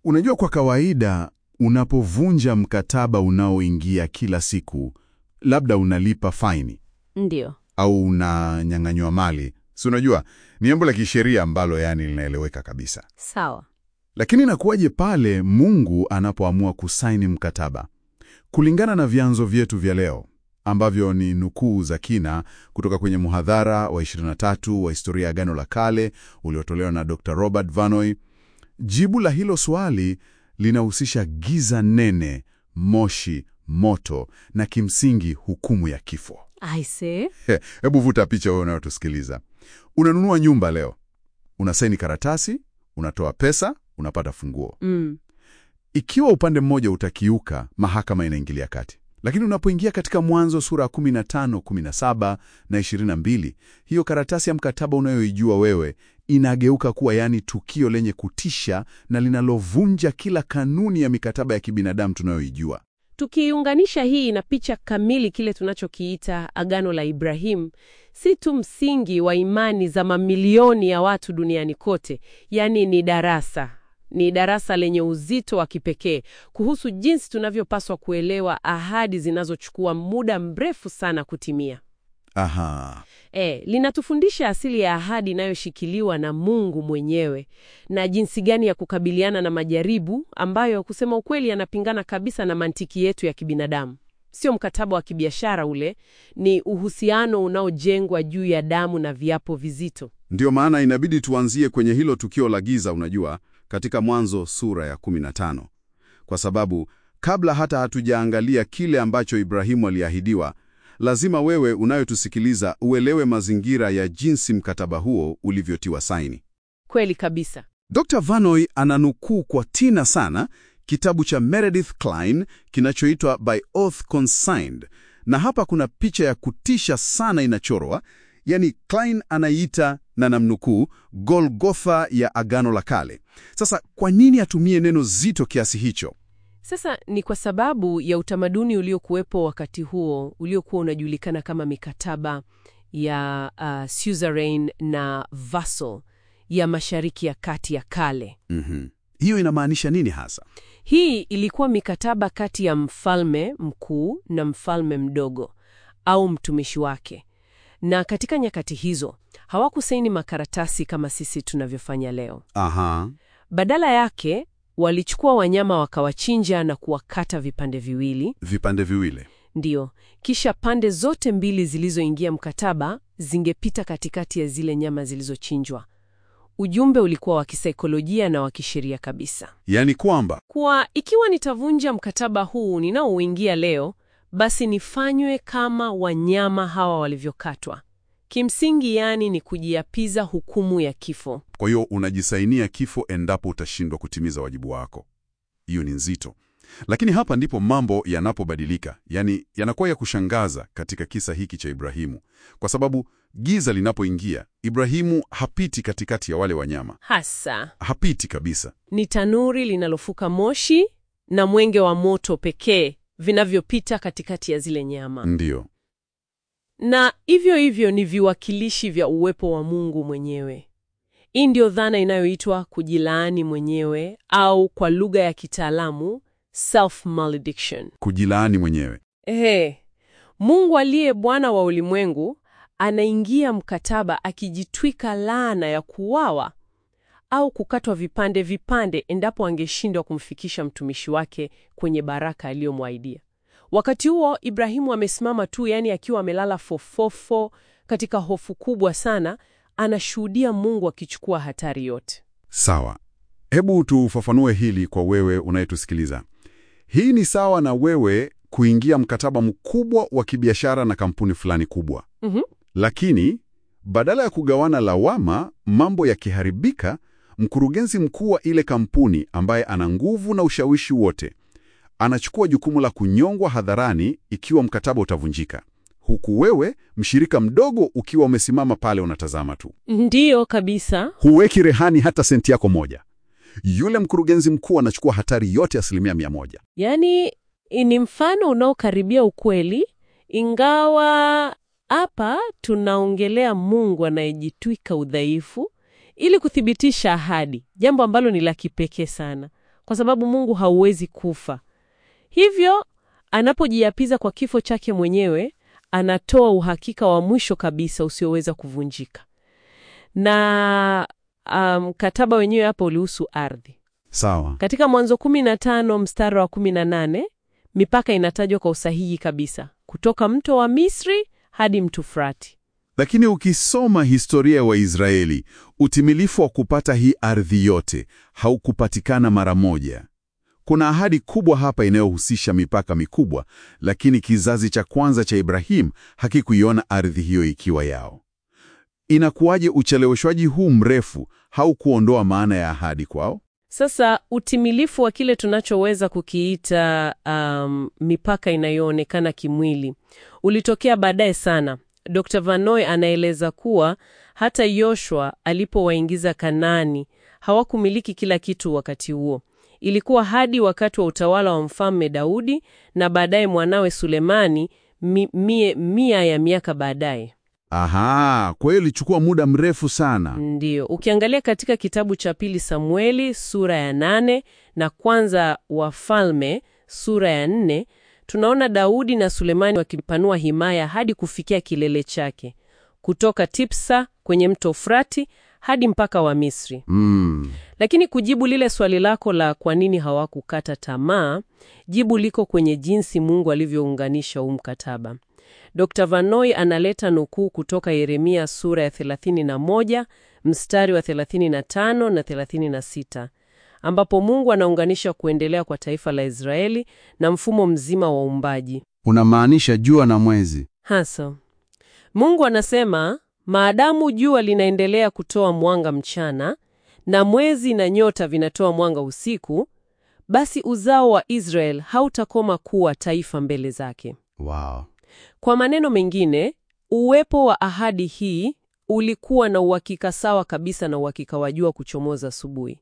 Unajua, kwa kawaida unapovunja mkataba unaoingia kila siku, labda unalipa faini Ndiyo. au unanyang'anywa mali, si unajua ni jambo la kisheria ambalo yani linaeleweka kabisa. Sawa. Lakini inakuwaje pale Mungu anapoamua kusaini mkataba? Kulingana na vyanzo vyetu vya leo ambavyo ni nukuu za kina kutoka kwenye muhadhara wa 23 wa historia ya Agano la Kale uliotolewa na Dr. Robert Vanoy, jibu la hilo swali linahusisha giza nene, moshi, moto na kimsingi hukumu ya kifo. Aise. He, Hebu vuta picha wewe unayotusikiliza. Unanunua nyumba leo, unasaini karatasi, unatoa pesa, unapata funguo. Mm. Ikiwa upande mmoja utakiuka, mahakama inaingilia kati. Lakini unapoingia katika Mwanzo sura ya 15, 17 na 22, hiyo karatasi ya mkataba unayoijua wewe inageuka kuwa yani tukio lenye kutisha na linalovunja kila kanuni ya mikataba ya kibinadamu tunayoijua. Tukiunganisha hii na picha kamili kile tunachokiita Agano la Ibrahim, si tu msingi wa imani za mamilioni ya watu duniani kote, yaani ni darasa, ni darasa lenye uzito wa kipekee kuhusu jinsi tunavyopaswa kuelewa ahadi zinazochukua muda mrefu sana kutimia. Aha. E, linatufundisha asili ya ahadi inayoshikiliwa na Mungu mwenyewe na jinsi gani ya kukabiliana na majaribu ambayo kusema ukweli yanapingana kabisa na mantiki yetu ya kibinadamu. Sio mkataba wa kibiashara ule, ni uhusiano unaojengwa juu ya damu na viapo vizito. Ndiyo maana inabidi tuanzie kwenye hilo tukio la giza, unajua, katika Mwanzo sura ya 15, kwa sababu kabla hata hatujaangalia kile ambacho Ibrahimu aliahidiwa, lazima wewe unayotusikiliza uelewe mazingira ya jinsi mkataba huo ulivyotiwa saini. Kweli kabisa. Dr. Vanoy ananukuu kwa tina sana kitabu cha Meredith Kline kinachoitwa By Oath Consigned, na hapa kuna picha ya kutisha sana inachorwa, yani Kline anaiita na namnukuu, Golgotha ya Agano la Kale. Sasa kwa nini atumie neno zito kiasi hicho? Sasa ni kwa sababu ya utamaduni uliokuwepo wakati huo uliokuwa unajulikana kama mikataba ya uh, suzerain na vassal ya Mashariki ya Kati ya kale. Mhm. Hiyo inamaanisha nini hasa? Hii ilikuwa mikataba kati ya mfalme mkuu na mfalme mdogo au mtumishi wake, na katika nyakati hizo hawakusaini makaratasi kama sisi tunavyofanya leo. Aha. Badala yake walichukua wanyama wakawachinja na kuwakata vipande viwili, Vipande viwili. ndiyo. Kisha pande zote mbili zilizoingia mkataba zingepita katikati ya zile nyama zilizochinjwa. Ujumbe ulikuwa wa kisaikolojia na wa kisheria kabisa, Yaani kwamba kuwa ikiwa nitavunja mkataba huu ninaouingia leo, basi nifanywe kama wanyama hawa walivyokatwa. Kimsingi, yani ni kujiapiza hukumu ya kifo. Kwa hiyo unajisainia kifo endapo utashindwa kutimiza wajibu wako. Hiyo ni nzito, lakini hapa ndipo mambo yanapobadilika, yaani yanakuwa ya kushangaza katika kisa hiki cha Ibrahimu, kwa sababu giza linapoingia, Ibrahimu hapiti katikati ya wale wanyama, Hasa hapiti kabisa. ni tanuri linalofuka moshi na mwenge wa moto pekee vinavyopita katikati ya zile nyama, Ndiyo, na hivyo hivyo ni viwakilishi vya uwepo wa Mungu mwenyewe. Hii ndio dhana inayoitwa kujilaani mwenyewe au kwa lugha ya kitaalamu self malediction. kujilaani mwenyewe. Ehe, Mungu aliye Bwana wa ulimwengu anaingia mkataba akijitwika laana ya kuuawa au kukatwa vipande vipande endapo angeshindwa kumfikisha mtumishi wake kwenye baraka aliyomwahidia. Wakati huo Ibrahimu amesimama tu, yaani akiwa amelala fofofo katika hofu kubwa sana, anashuhudia Mungu akichukua hatari yote. Sawa, hebu tufafanue hili kwa wewe unayetusikiliza. Hii ni sawa na wewe kuingia mkataba mkubwa wa kibiashara na kampuni fulani kubwa, Mhm. lakini badala ya kugawana lawama mambo yakiharibika, mkurugenzi mkuu wa ile kampuni ambaye ana nguvu na ushawishi wote anachukua jukumu la kunyongwa hadharani ikiwa mkataba utavunjika, huku wewe mshirika mdogo ukiwa umesimama pale unatazama tu. Ndiyo kabisa. Huweki rehani hata senti yako moja. Yule mkurugenzi mkuu anachukua hatari yote asilimia mia moja. Yaani ni mfano unaokaribia ukweli, ingawa hapa tunaongelea Mungu anayejitwika udhaifu ili kuthibitisha ahadi, jambo ambalo ni la kipekee sana, kwa sababu Mungu hauwezi kufa. Hivyo anapojiapiza kwa kifo chake mwenyewe, anatoa uhakika wa mwisho kabisa usioweza kuvunjika. Na mkataba um, wenyewe hapa ulihusu ardhi. Sawa. Katika Mwanzo 15 mstari wa 18, mipaka inatajwa kwa usahihi kabisa, kutoka mto wa Misri hadi mto Frati. Lakini ukisoma historia ya wa Waisraeli, utimilifu wa kupata hii ardhi yote haukupatikana mara moja. Kuna ahadi kubwa hapa inayohusisha mipaka mikubwa, lakini kizazi cha kwanza cha Ibrahim hakikuiona ardhi hiyo ikiwa yao. Inakuwaje ucheleweshwaji huu mrefu haukuondoa maana ya ahadi kwao? Sasa utimilifu wa kile tunachoweza kukiita um, mipaka inayoonekana kimwili ulitokea baadaye sana. Dr. Vanoy anaeleza kuwa hata Yoshua alipowaingiza Kanaani hawakumiliki kila kitu wakati huo. Ilikuwa hadi wakati wa utawala wa Mfalme Daudi na baadaye mwanawe Sulemani mi, mie, mia ya miaka baadaye. Aha, kwa hiyo ilichukua muda mrefu sana. Ndiyo, ukiangalia katika kitabu cha pili Samueli sura ya nane na kwanza Wafalme sura ya nne tunaona Daudi na Sulemani wakipanua himaya hadi kufikia kilele chake, kutoka Tipsa kwenye mto Frati hadi mpaka wa Misri. Mm. Lakini kujibu lile swali lako la kwa nini hawakukata tamaa, jibu liko kwenye jinsi Mungu alivyounganisha huu mkataba. Dr. Vanoy analeta nukuu kutoka Yeremia sura ya 31 mstari wa 35 na 36 ambapo Mungu anaunganisha kuendelea kwa taifa la Israeli na mfumo mzima wa uumbaji. Unamaanisha jua na mwezi? Hasa Mungu anasema, maadamu jua linaendelea kutoa mwanga mchana na mwezi na nyota vinatoa mwanga usiku, basi uzao wa Israel hautakoma kuwa taifa mbele zake. Wow. Kwa maneno mengine, uwepo wa ahadi hii ulikuwa na uhakika sawa kabisa na uhakika wa jua kuchomoza asubuhi.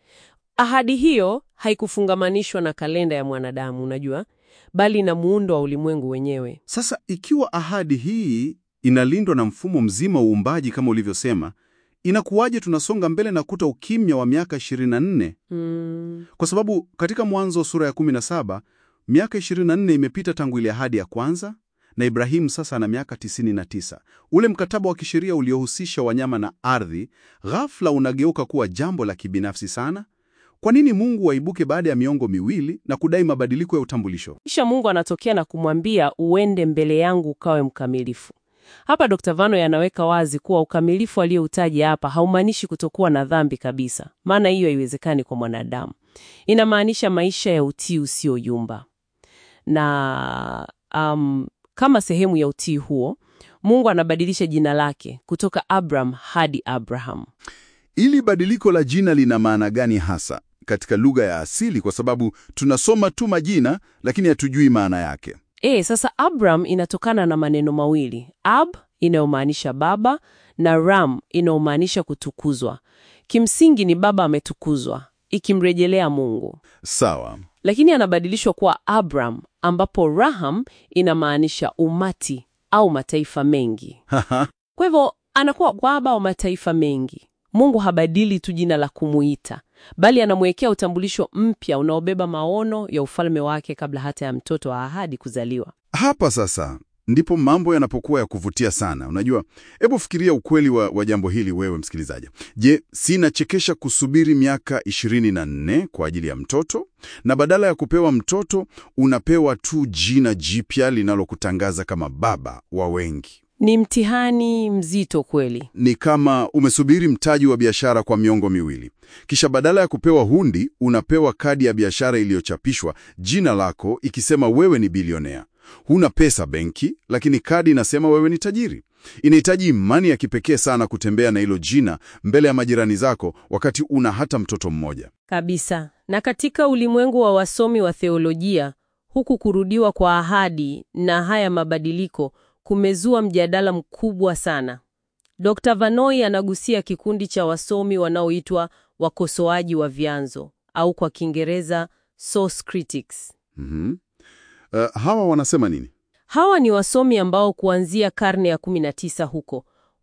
Ahadi hiyo haikufungamanishwa na kalenda ya mwanadamu, unajua, bali na muundo wa ulimwengu wenyewe. Sasa ikiwa ahadi hii inalindwa na mfumo mzima wa uumbaji kama ulivyosema, inakuwaje tunasonga mbele na kuta ukimya wa miaka 24? Mm, Kwa sababu katika Mwanzo sura ya 17 miaka 24 imepita tangu ile ahadi ya kwanza, na Ibrahimu sasa ana miaka 99. Ule mkataba wa kisheria uliohusisha wanyama na ardhi ghafla unageuka kuwa jambo la kibinafsi sana. Kwa nini Mungu waibuke baada ya miongo miwili na kudai mabadiliko ya utambulisho? kisha Mungu anatokea na kumwambia uende mbele yangu ukawe mkamilifu. Hapa Dr. Vano yanaweka wazi kuwa ukamilifu aliyoutaja hapa haumaanishi kutokuwa na dhambi kabisa, maana hiyo haiwezekani kwa mwanadamu. Inamaanisha maisha ya utii usioyumba. Na um, kama sehemu ya utii huo, Mungu anabadilisha jina lake kutoka Abram hadi Abraham. Ili badiliko la jina lina maana gani hasa katika lugha ya asili? Kwa sababu tunasoma tu majina lakini hatujui maana yake. E, sasa Abram inatokana na maneno mawili, ab inayomaanisha baba na ram inayomaanisha kutukuzwa. Kimsingi ni baba ametukuzwa, ikimrejelea Mungu, Sawa. lakini anabadilishwa kuwa Abram, ambapo Raham inamaanisha umati au mataifa mengi. Haha. Kwa hivyo anakuwa baba wa mataifa mengi. Mungu habadili tu jina la kumuita, bali anamwekea utambulisho mpya unaobeba maono ya ufalme wake kabla hata ya mtoto wa ahadi kuzaliwa. Hapa sasa ndipo mambo yanapokuwa ya kuvutia sana. Unajua, hebu fikiria ukweli wa, wa jambo hili wewe msikilizaji. Je, si inachekesha kusubiri miaka 24 kwa ajili ya mtoto, na badala ya kupewa mtoto unapewa tu jina jipya linalokutangaza kama baba wa wengi? Ni mtihani mzito kweli. Ni kama umesubiri mtaji wa biashara kwa miongo miwili, kisha badala ya kupewa hundi unapewa kadi ya biashara iliyochapishwa jina lako ikisema wewe ni bilionea. Huna pesa benki, lakini kadi inasema wewe ni tajiri. Inahitaji imani ya kipekee sana kutembea na hilo jina mbele ya majirani zako wakati una hata mtoto mmoja. Kabisa. Na katika ulimwengu wa wasomi wa theolojia, huku kurudiwa kwa ahadi na haya mabadiliko kumezua mjadala mkubwa sana. Dr. Vanoi anagusia kikundi cha wasomi wanaoitwa wakosoaji wa vyanzo au kwa Kiingereza source critics. Mhm. Uh, hawa wanasema nini? Hawa ni wasomi ambao kuanzia karne ya 19 huko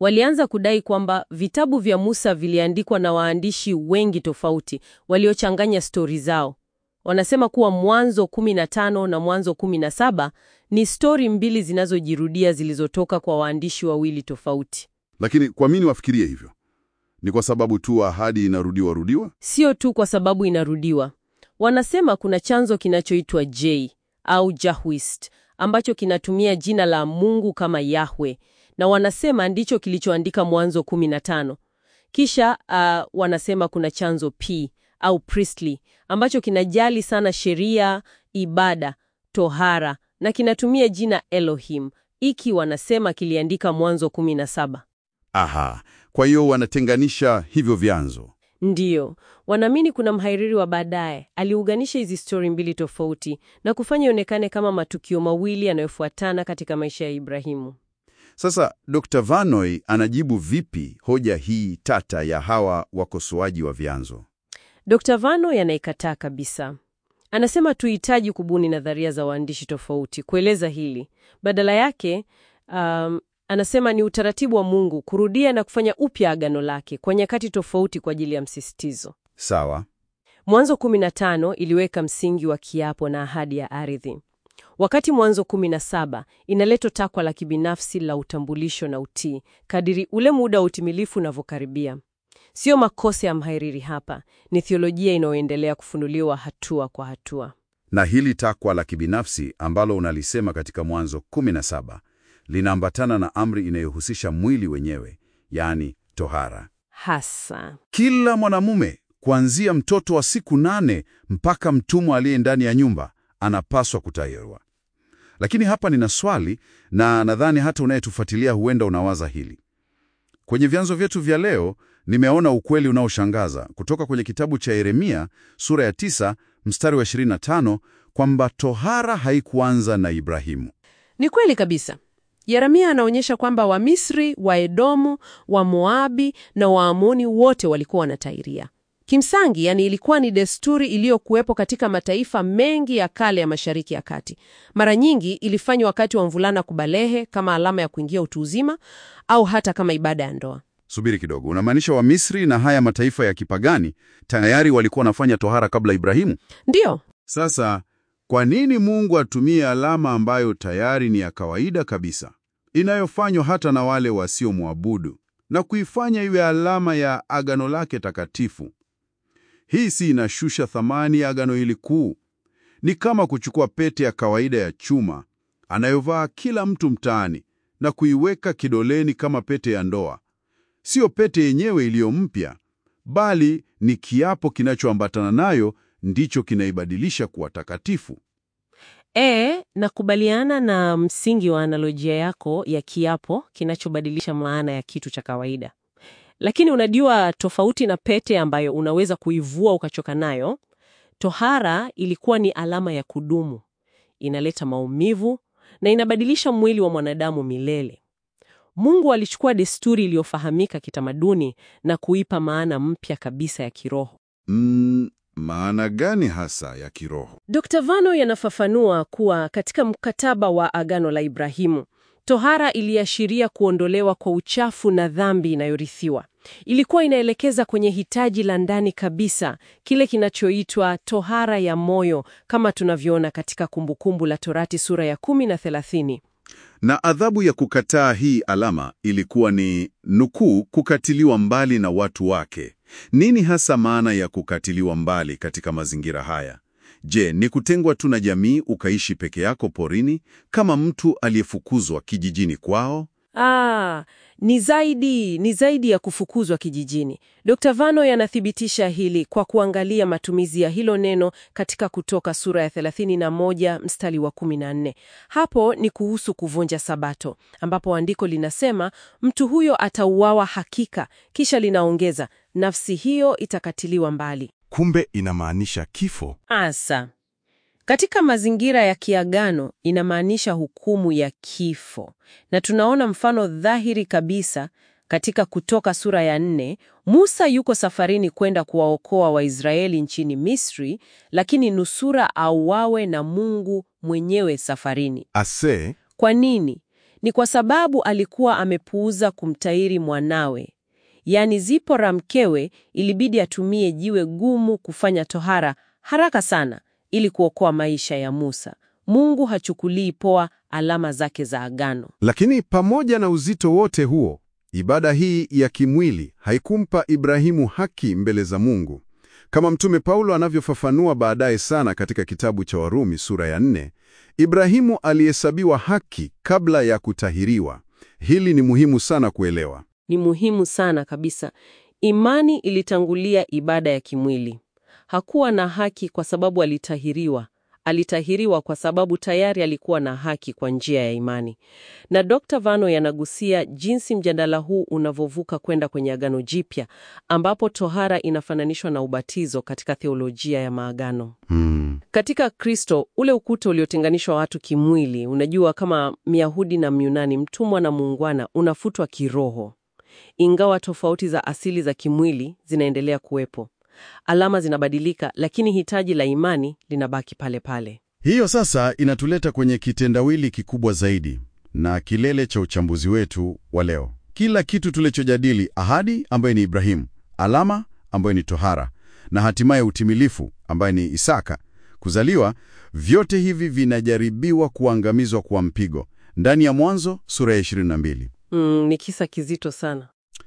Walianza kudai kwamba vitabu vya Musa viliandikwa na waandishi wengi tofauti waliochanganya stori zao. Wanasema kuwa Mwanzo 15 na Mwanzo 17 ni stori mbili zinazojirudia zilizotoka kwa waandishi wawili tofauti. Lakini kwa nini wafikirie hivyo? Ni kwa sababu tu ahadi inarudiwa rudiwa? Sio tu kwa sababu inarudiwa. Wanasema kuna chanzo kinachoitwa J au Jahwist ambacho kinatumia jina la Mungu kama Yahwe na wanasema ndicho kilichoandika Mwanzo 15. Kisha uh, wanasema kuna chanzo P au Priestly ambacho kinajali sana sheria, ibada, tohara na kinatumia jina Elohim, iki wanasema kiliandika Mwanzo 17. Aha, kwa hiyo wanatenganisha hivyo vyanzo. Ndiyo, wanaamini kuna mhariri wa baadaye aliunganisha hizi stori mbili tofauti na kufanya ionekane kama matukio mawili yanayofuatana katika maisha ya Ibrahimu. Sasa Dr. Vanoy anajibu vipi hoja hii tata ya hawa wakosoaji wa vyanzo? Dr. Vano yanaikataa kabisa. Anasema tuhitaji kubuni nadharia za waandishi tofauti kueleza hili. Badala yake, um, anasema ni utaratibu wa Mungu kurudia na kufanya upya agano lake kwa nyakati tofauti kwa ajili ya msisitizo. Sawa. Mwanzo 15 iliweka msingi wa kiapo na ahadi ya ardhi, wakati Mwanzo 17 inaleta takwa la kibinafsi la utambulisho na utii kadiri ule muda wa utimilifu unavyokaribia. Sio makosa ya mhariri hapa, ni theolojia inayoendelea kufunuliwa hatua kwa hatua. Na hili takwa la kibinafsi ambalo unalisema katika Mwanzo 17 linaambatana na amri inayohusisha mwili wenyewe, yaani tohara. Hasa Kila mwanamume kuanzia mtoto wa siku nane mpaka mtumwa aliye ndani ya nyumba anapaswa kutahiriwa. Lakini hapa nina swali, na nadhani hata unayetufuatilia huenda unawaza hili. Kwenye vyanzo vyetu vya leo nimeona ukweli unaoshangaza kutoka kwenye kitabu cha Yeremia sura ya 9 mstari wa 25 kwamba tohara haikuanza na Ibrahimu. ni kweli kabisa. Yeremia anaonyesha kwamba Wamisri, Waedomu, Wamoabi na Waamoni wote walikuwa wanatairia. Kimsingi, yani ilikuwa ni desturi iliyokuwepo katika mataifa mengi ya kale ya Mashariki ya Kati. Mara nyingi ilifanywa wakati wa mvulana kubalehe kama alama ya kuingia utu uzima au hata kama ibada ya ndoa. Subiri kidogo, unamaanisha Wamisri na haya mataifa ya kipagani tayari walikuwa wanafanya tohara kabla Ibrahimu? Ndiyo, Sasa kwa nini Mungu atumie alama ambayo tayari ni ya kawaida kabisa, inayofanywa hata na wale wasiomwabudu, na kuifanya iwe alama ya agano lake takatifu? Hii si inashusha thamani ya agano hili kuu? Ni kama kuchukua pete ya kawaida ya chuma anayovaa kila mtu mtaani na kuiweka kidoleni kama pete ya ndoa. Sio pete yenyewe iliyo mpya, bali ni kiapo kinachoambatana nayo ndicho kinaibadilisha kuwa takatifu. E, nakubaliana na msingi wa analojia yako ya kiapo kinachobadilisha maana ya kitu cha kawaida. Lakini unajua, tofauti na pete ambayo unaweza kuivua ukachoka nayo, tohara ilikuwa ni alama ya kudumu, inaleta maumivu na inabadilisha mwili wa mwanadamu milele. Mungu alichukua desturi iliyofahamika kitamaduni na kuipa maana mpya kabisa ya kiroho. Mm, maana gani hasa ya kiroho? Dr. Vano yanafafanua kuwa katika mkataba wa agano la Ibrahimu, tohara iliashiria kuondolewa kwa uchafu na dhambi inayorithiwa. Ilikuwa inaelekeza kwenye hitaji la ndani kabisa, kile kinachoitwa tohara ya moyo, kama tunavyoona katika Kumbukumbu la Torati sura ya kumi na thelathini. Na adhabu ya kukataa hii alama ilikuwa ni nukuu, kukatiliwa mbali na watu wake. Nini hasa maana ya kukatiliwa mbali katika mazingira haya? Je, ni kutengwa tu na jamii ukaishi peke yako porini kama mtu aliyefukuzwa kijijini kwao? Ah, ni zaidi, ni zaidi ya kufukuzwa kijijini. Dr. Vano yanathibitisha hili kwa kuangalia matumizi ya hilo neno katika Kutoka sura ya 31 mstari wa 14. Hapo ni kuhusu kuvunja Sabato, ambapo andiko linasema mtu huyo atauawa hakika, kisha linaongeza nafsi hiyo itakatiliwa mbali. Kumbe inamaanisha kifo. Asa, katika mazingira ya kiagano inamaanisha hukumu ya kifo, na tunaona mfano dhahiri kabisa katika Kutoka sura ya nne. Musa yuko safarini kwenda kuwaokoa Waisraeli nchini Misri, lakini nusura auawe na Mungu mwenyewe safarini. Ase Kwa nini? Ni kwa sababu alikuwa amepuuza kumtahiri mwanawe. Yaani Zipora mkewe ilibidi atumie jiwe gumu kufanya tohara haraka sana ili kuokoa maisha ya Musa. Mungu hachukulii poa alama zake za agano. Lakini pamoja na uzito wote huo, ibada hii ya kimwili haikumpa Ibrahimu haki mbele za Mungu. Kama Mtume Paulo anavyofafanua baadaye sana katika kitabu cha Warumi sura ya nne, Ibrahimu alihesabiwa haki kabla ya kutahiriwa. Hili ni muhimu sana kuelewa. Ni muhimu sana kabisa. Imani ilitangulia ibada ya kimwili. Hakuwa na haki kwa sababu alitahiriwa. Alitahiriwa kwa sababu tayari alikuwa na haki kwa njia ya imani. Na Dr. Vano yanagusia jinsi mjadala huu unavyovuka kwenda kwenye Agano Jipya, ambapo tohara inafananishwa na ubatizo katika theolojia ya maagano. Hmm. Katika Kristo, ule ukuta uliotenganishwa watu kimwili, unajua kama Myahudi na Myunani, mtumwa na muungwana, unafutwa kiroho. Ingawa tofauti za asili za kimwili zinaendelea kuwepo, alama zinabadilika, lakini hitaji la imani linabaki pale pale. Hiyo sasa inatuleta kwenye kitendawili kikubwa zaidi na kilele cha uchambuzi wetu wa leo. Kila kitu tulichojadili, ahadi ambayo ni Ibrahimu, alama ambayo ni tohara, na hatimaye utimilifu ambaye ni Isaka, kuzaliwa, vyote hivi vinajaribiwa kuangamizwa kwa mpigo ndani ya Mwanzo sura ya 22. Mm, ni kisa kizito sana.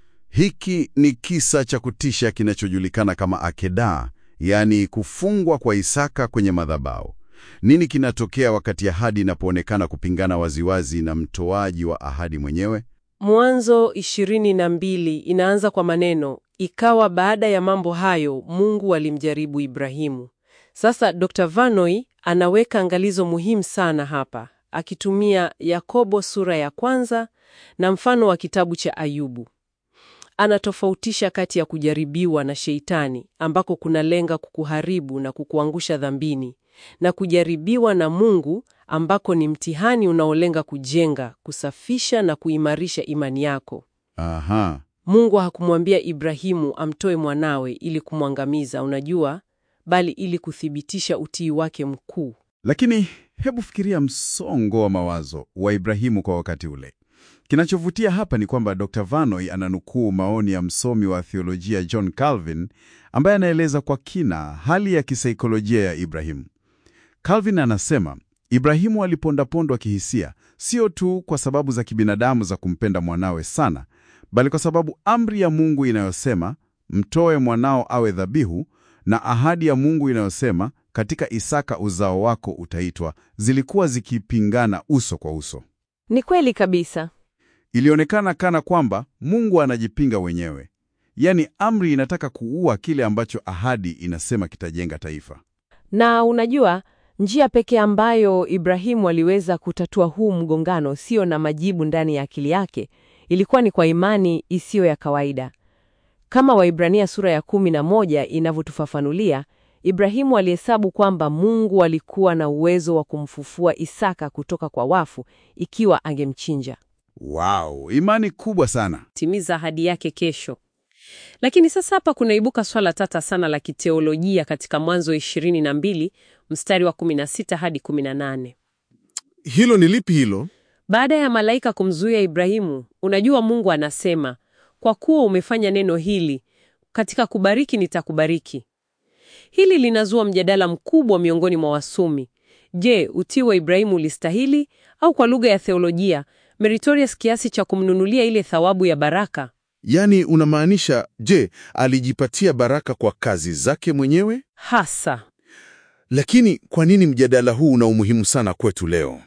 Hiki ni kisa cha kutisha kinachojulikana kama akedaa, yaani kufungwa kwa Isaka kwenye madhabahu. Nini kinatokea wakati ahadi inapoonekana kupingana waziwazi na mtoaji wa ahadi mwenyewe? Mwanzo ishirini na mbili inaanza kwa maneno ikawa baada ya mambo hayo Mungu alimjaribu Ibrahimu. Sasa Dr. Vanoi anaweka angalizo muhimu sana hapa, akitumia Yakobo sura ya kwanza na mfano wa kitabu cha Ayubu. Anatofautisha kati ya kujaribiwa na Sheitani ambako kunalenga kukuharibu na kukuangusha dhambini na kujaribiwa na Mungu ambako ni mtihani unaolenga kujenga, kusafisha na kuimarisha imani yako. Aha. Mungu hakumwambia Ibrahimu amtoe mwanawe ili kumwangamiza, unajua, bali ili kuthibitisha utii wake mkuu. Lakini hebu fikiria msongo wa mawazo wa Ibrahimu kwa wakati ule. Kinachovutia hapa ni kwamba Dr. Vanoi ananukuu maoni ya msomi wa theolojia John Calvin ambaye anaeleza kwa kina hali ya kisaikolojia ya Ibrahimu. Calvin anasema Ibrahimu alipondapondwa kihisia, sio tu kwa sababu za kibinadamu za kumpenda mwanawe sana, bali kwa sababu amri ya Mungu inayosema mtoe mwanao awe dhabihu na ahadi ya Mungu inayosema katika Isaka uzao wako utaitwa, zilikuwa zikipingana uso kwa uso. Ni kweli kabisa. Ilionekana kana kwamba Mungu anajipinga wenyewe, yaani amri inataka kuua kile ambacho ahadi inasema kitajenga taifa. Na unajua, njia pekee ambayo Ibrahimu aliweza kutatua huu mgongano sio na majibu ndani ya akili yake, ilikuwa ni kwa imani isiyo ya kawaida. Kama Waibrania sura ya kumi na moja inavyotufafanulia, Ibrahimu alihesabu kwamba Mungu alikuwa na uwezo wa kumfufua Isaka kutoka kwa wafu ikiwa angemchinja. Wow, imani kubwa sana. Timiza ahadi yake kesho. Lakini sasa hapa kunaibuka swala tata sana la kiteolojia katika Mwanzo 22 mstari wa 16 hadi 18. Hilo ni lipi hilo? Baada ya malaika kumzuia Ibrahimu, unajua Mungu anasema, kwa kuwa umefanya neno hili, katika kubariki nitakubariki. Hili linazua mjadala mkubwa miongoni mwa wasomi. Je, utii wa Ibrahimu ulistahili au kwa lugha ya theolojia meritorious kiasi cha kumnunulia ile thawabu ya baraka? Yaani unamaanisha, je, alijipatia baraka kwa kazi zake mwenyewe? Hasa. Lakini kwa nini mjadala huu una umuhimu sana kwetu leo?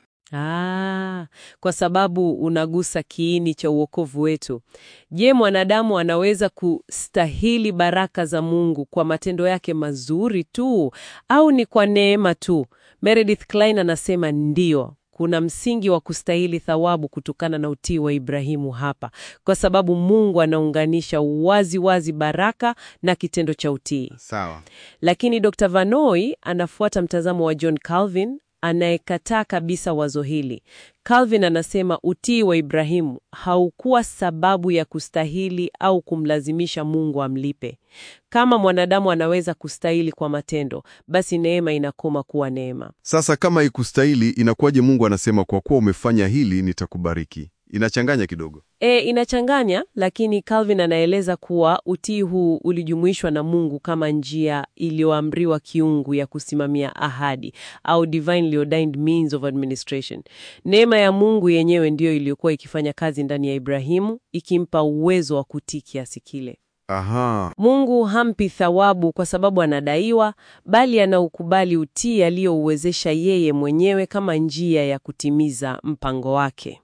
Ah, kwa sababu unagusa kiini cha uokovu wetu. Je, mwanadamu anaweza kustahili baraka za Mungu kwa matendo yake mazuri tu au ni kwa neema tu? Meredith Klein anasema ndiyo. Kuna msingi wa kustahili thawabu kutokana na utii wa Ibrahimu hapa, kwa sababu Mungu anaunganisha wazi wazi baraka na kitendo cha utii. Sawa. Lakini Dr. Vanoi anafuata mtazamo wa John Calvin anayekataa kabisa wazo hili. Calvin anasema utii wa Ibrahimu haukuwa sababu ya kustahili au kumlazimisha Mungu amlipe. Kama mwanadamu anaweza kustahili kwa matendo, basi neema inakoma kuwa neema. Sasa kama ikustahili, inakuwaje Mungu anasema kwa kuwa umefanya hili nitakubariki? Inachanganya kidogo. E, inachanganya, lakini Calvin anaeleza kuwa utii huu ulijumuishwa na Mungu kama njia iliyoamriwa kiungu ya kusimamia ahadi au divinely ordained means of administration. Neema ya Mungu yenyewe ndiyo iliyokuwa ikifanya kazi ndani ya Ibrahimu, ikimpa uwezo wa kutii kiasi kile. Aha, Mungu hampi thawabu kwa sababu anadaiwa, bali anaukubali utii aliyouwezesha yeye mwenyewe kama njia ya kutimiza mpango wake.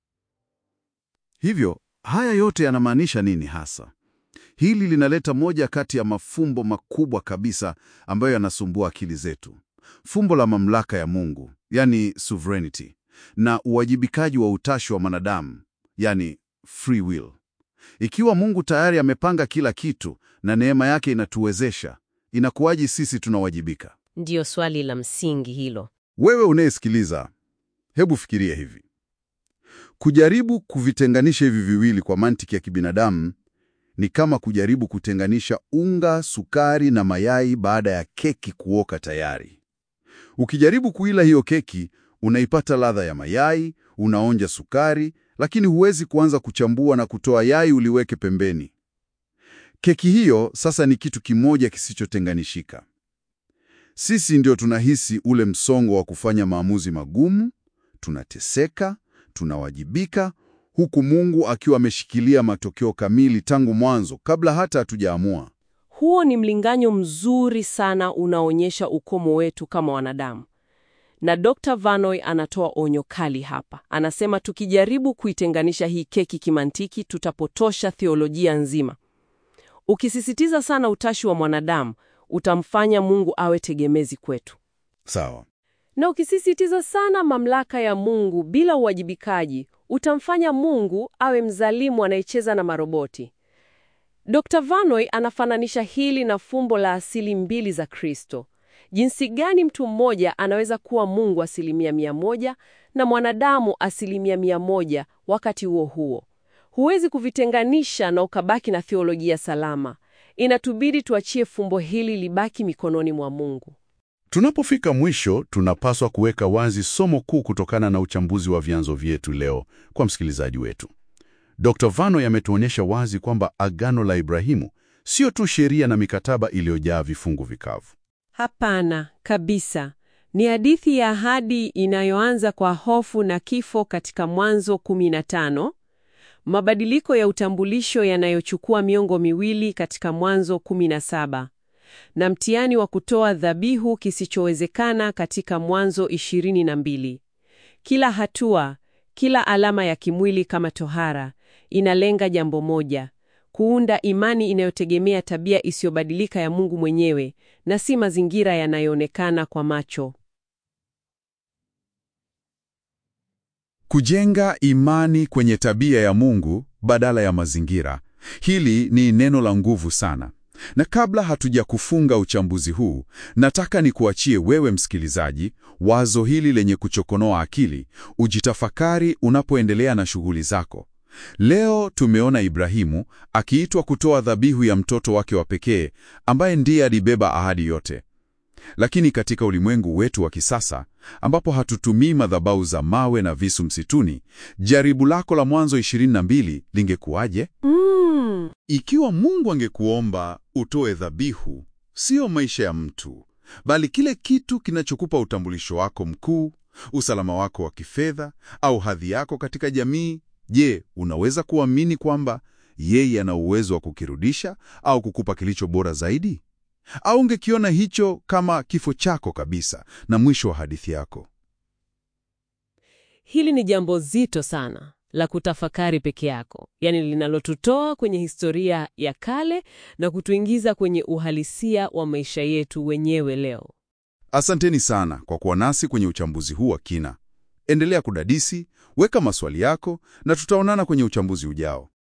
Hivyo, haya yote yanamaanisha nini hasa? Hili linaleta moja kati ya mafumbo makubwa kabisa ambayo yanasumbua akili zetu. Fumbo la mamlaka ya Mungu, yani sovereignty, na uwajibikaji wa utashi wa mwanadamu, yani free will. Ikiwa Mungu tayari amepanga kila kitu na neema yake inatuwezesha, inakuwaje sisi tunawajibika? Ndiyo swali la msingi hilo. Wewe unayesikiliza, hebu fikiria hivi. Kujaribu kuvitenganisha hivi viwili kwa mantiki ya kibinadamu ni kama kujaribu kutenganisha unga, sukari na mayai baada ya keki kuoka tayari. Ukijaribu kuila hiyo keki, unaipata ladha ya mayai, unaonja sukari, lakini huwezi kuanza kuchambua na kutoa yai uliweke pembeni. Keki hiyo sasa ni kitu kimoja kisichotenganishika. Sisi ndio tunahisi ule msongo wa kufanya maamuzi magumu, tunateseka, tunawajibika, huku Mungu akiwa ameshikilia matokeo kamili tangu mwanzo kabla hata hatujaamua. Huo ni mlinganyo mzuri sana unaonyesha ukomo wetu kama wanadamu. Na Dr. Vanoy anatoa onyo kali hapa. Anasema tukijaribu kuitenganisha hii keki kimantiki, tutapotosha theolojia nzima. Ukisisitiza sana utashi wa mwanadamu, utamfanya Mungu awe tegemezi kwetu. Sawa. Na ukisisitiza sana mamlaka ya Mungu bila uwajibikaji, utamfanya Mungu awe mzalimu anayecheza na maroboti. Dr. Vanoy anafananisha hili na fumbo la asili mbili za Kristo. Jinsi gani mtu mmoja anaweza kuwa Mungu asilimia mia moja na mwanadamu asilimia mia moja wakati huo huo. Huwezi kuvitenganisha na ukabaki na theolojia salama. Inatubidi tuachie fumbo hili libaki mikononi mwa Mungu. Tunapofika mwisho, tunapaswa kuweka wazi somo kuu kutokana na uchambuzi wa vyanzo vyetu leo kwa msikilizaji wetu. Dr. Vano yametuonyesha wazi kwamba agano la Ibrahimu sio tu sheria na mikataba iliyojaa vifungu vikavu. Hapana kabisa. Ni hadithi ya ahadi inayoanza kwa hofu na kifo katika Mwanzo 15, mabadiliko ya utambulisho yanayochukua miongo miwili katika Mwanzo 17, na mtihani wa kutoa dhabihu kisichowezekana katika Mwanzo 22. Kila hatua, kila alama ya kimwili kama tohara, inalenga jambo moja: kuunda imani inayotegemea tabia isiyobadilika ya Mungu mwenyewe na si mazingira yanayoonekana kwa macho. Kujenga imani kwenye tabia ya Mungu badala ya mazingira. Hili ni neno la nguvu sana. Na kabla hatuja kufunga uchambuzi huu, nataka nikuachie wewe msikilizaji wazo hili lenye kuchokonoa akili, ujitafakari unapoendelea na shughuli zako. Leo tumeona Ibrahimu akiitwa kutoa dhabihu ya mtoto wake wa pekee ambaye ndiye alibeba ahadi yote. Lakini katika ulimwengu wetu wa kisasa ambapo hatutumii madhabahu za mawe na visu msituni, jaribu lako la Mwanzo 22 lingekuwaje? Mm. Ikiwa Mungu angekuomba utoe dhabihu, sio maisha ya mtu, bali kile kitu kinachokupa utambulisho wako mkuu, usalama wako wa kifedha au hadhi yako katika jamii, je, unaweza kuamini kwamba yeye ana uwezo wa kukirudisha au kukupa kilicho bora zaidi? Au ungekiona hicho kama kifo chako kabisa na mwisho wa hadithi yako? Hili ni jambo zito sana la kutafakari peke yako, yaani linalotutoa kwenye historia ya kale na kutuingiza kwenye uhalisia wa maisha yetu wenyewe leo. Asanteni sana kwa kuwa nasi kwenye uchambuzi huu wa kina. Endelea kudadisi, weka maswali yako na tutaonana kwenye uchambuzi ujao.